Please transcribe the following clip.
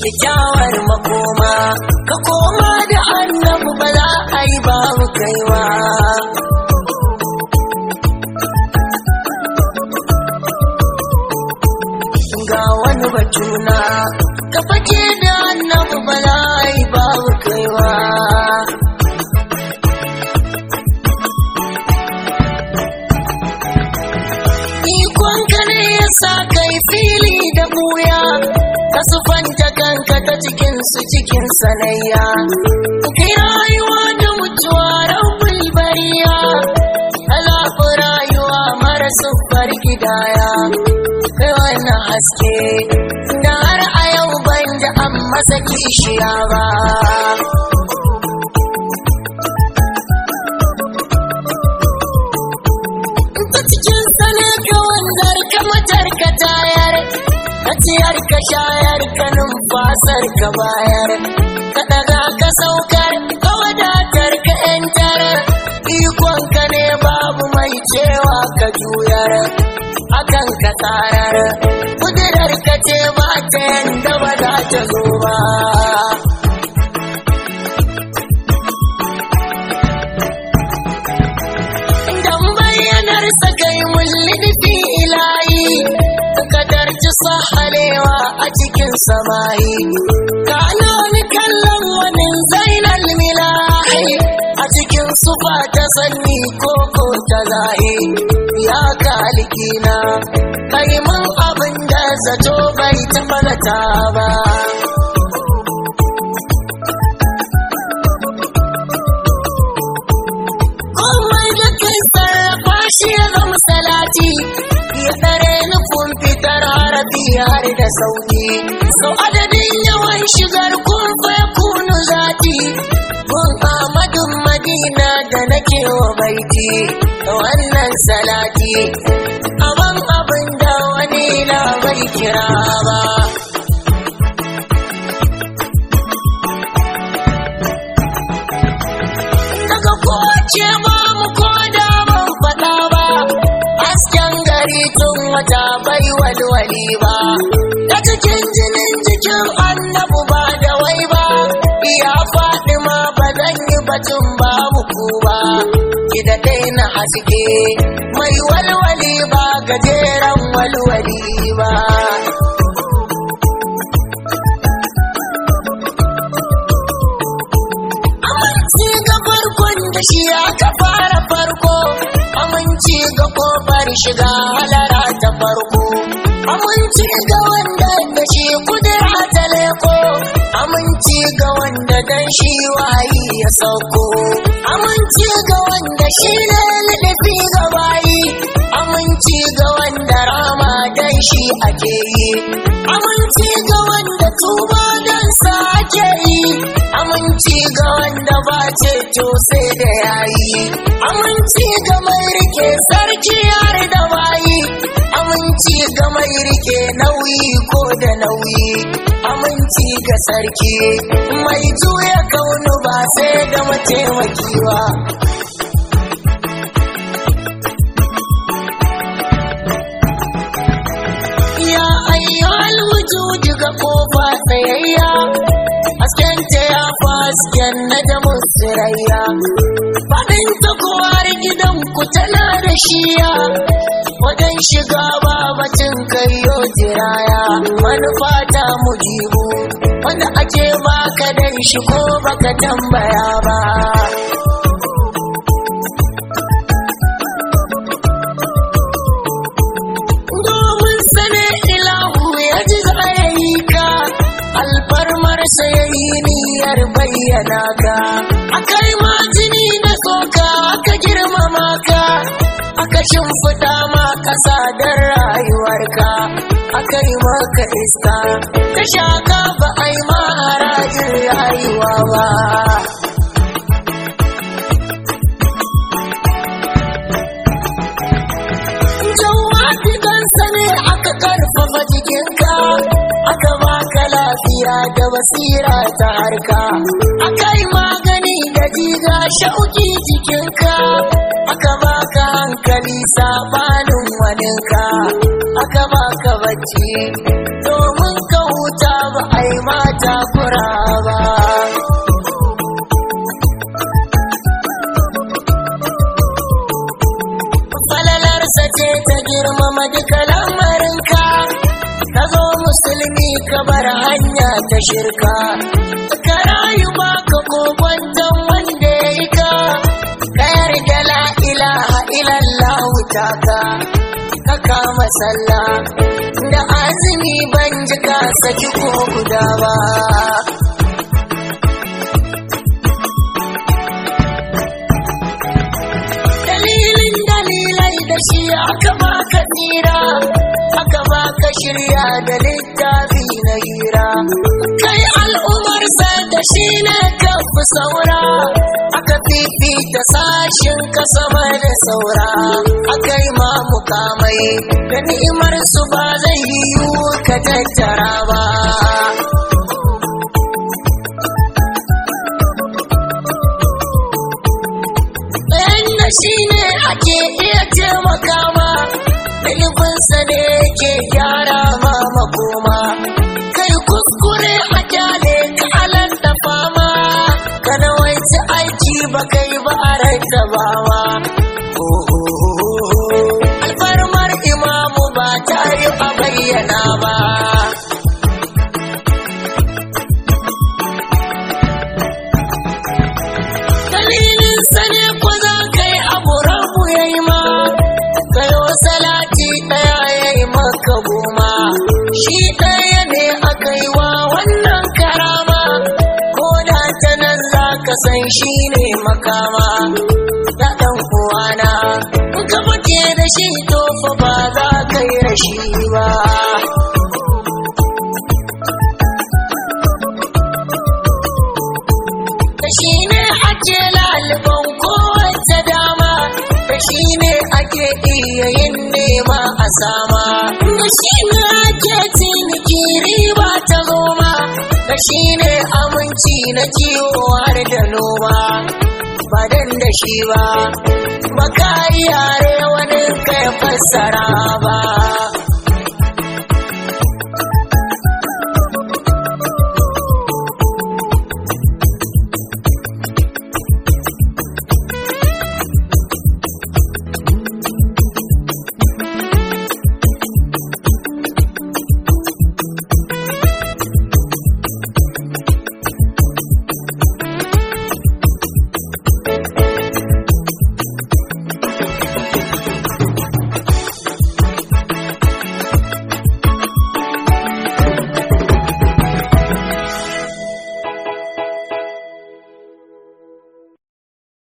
kyakkyawar makoma ka koma da annabu ba za a yi babu kaiwa ga wani batuna ka fake da annabu ba za a yi babu kaiwa ikonka ne ya sa kai fili da buya ka sufanta kanka ta cikin su cikin sanayya kai rayuwa da mutuwa rabbul bariya alaƙu rayuwa mara siffar gidaya kai wannan haske da har a yau ban ji an masa kishiya ba ta cikin sanar ka wanzar ka matar ka tayar ka ciyar ka shayar ka numfasar ka bayar ka daga ka saukar ka wadatar ka yantar ikon ka ne babu mai cewa ka juyar akan ka tsarar kudurar ka ce ba ta yanda ba za ta zo ba dan bayyanar sa kai mulki ilahi kadarci sahalewa a cikin samayi kana ni kallon wani zainal milahi a cikin sufa ta sanni koko ta zahi ya kalikina kai mun abin da zato bai taɓa zata ba komai da kai sarrafa shi ya zama salati ya tsare nufin fitar harafi har da sauki sau adadin yawan shigar kun fa kunu zati kun amadun madina da nake wa baiti da wannan salati aban abin da wani na bai kira ba daga kowace ba mu ko da ban faɗa ba hasken gari tun wata bai walwali ba ta cikin jinin jikin annabu ba da wai ba ya faɗi ma ba zan yi batun ba muku ba ki da na haske mai walwali ba gajeren walwali ba aminci ga farkon da shi aka fara farko aminci ga kofar shiga halara ta farko aminci ga wanda da shi kudura ta leko aminci ga wanda dan shi wayi ya sauko aminci ga wanda shi ne liɗafi ga bayi aminci ga wanda rama dan shi ake yi aminci ga wanda tuba dan sa ake yi aminci ga wanda ba ceto sai da yayi aminci ga mai rike sarki har da bayi aminci ga mai rike nauyi ko da nauyi aminci ga sarki mai juya kaunu ba sai da mataimaki ba ya ayyuhal wujudi ga kofa tsayayya hasken ta ya fasken na da musirayya faɗin ta kowar gidan ku tana da shiya wajen shiga babacin kayo jiraya manufa ta mujibu wanda ake baka dan shi ko baka tambaya ba domin sane ilahu ya ji zayayi ka alfarmarsa ya yi niyyar bayyana ka akai ma jini da tsoka aka girmama ka aka shimfiɗa ma ƙasa don rayuwarka aka yi maka iska ta shaka ba a yi ma harajin rayuwa ba Jawadi dan sane aka karfafa jikinka aka baka lafiya da basira ta harka aka yi magani da jiga shauki jikinka aka baka hankali sabanin waninka aka baka bacci to domin ka huta ba ai mata kura ba falalarsa ce ta girmama duka lamarinka ka zo musulmi ka bar hanya ta shirka ka rayu ba ka kokwanton wanda ya yi ka ka yarda la ilaha illallah taka ka kama sallah da azumi ban ji ka saki ko guda ba dalilin dalilai da shi aka baka tsira aka baka shirya da littafi na hira kai al'umar da shi ne ka fi saura aka fifita sashin ka sama da saura aka yi ma mukamai da ni'imar su ba zai yiwu ka tattara ba da shi ne ake iya taimaka ma iliminsa ne yake gyara ma makoma kai kuskure a kyale ka alanta fama ka nawaita aiki ba kai ba a raita ba ma alfarmar imamu ba ta yi a bayyana ba dalilin sane ko za ka yi abu rabu ya yi ma kayo salati ɗaya ya yi maka goma shi ɗaya ne aka yi wa wannan karama ko da ta nan za ka san shi ne makama da ɗan uwana ka fake da shi to fa ba za ka yi rashi ba da shi ne ake laliban kowace dama da shi ne ake iya yin nema a sama da shi ne ake ciniki riba ta goma da shi ne aminci na kiwo har da noma ba dan da shi ba ba ka yi yare wani kai fassara ba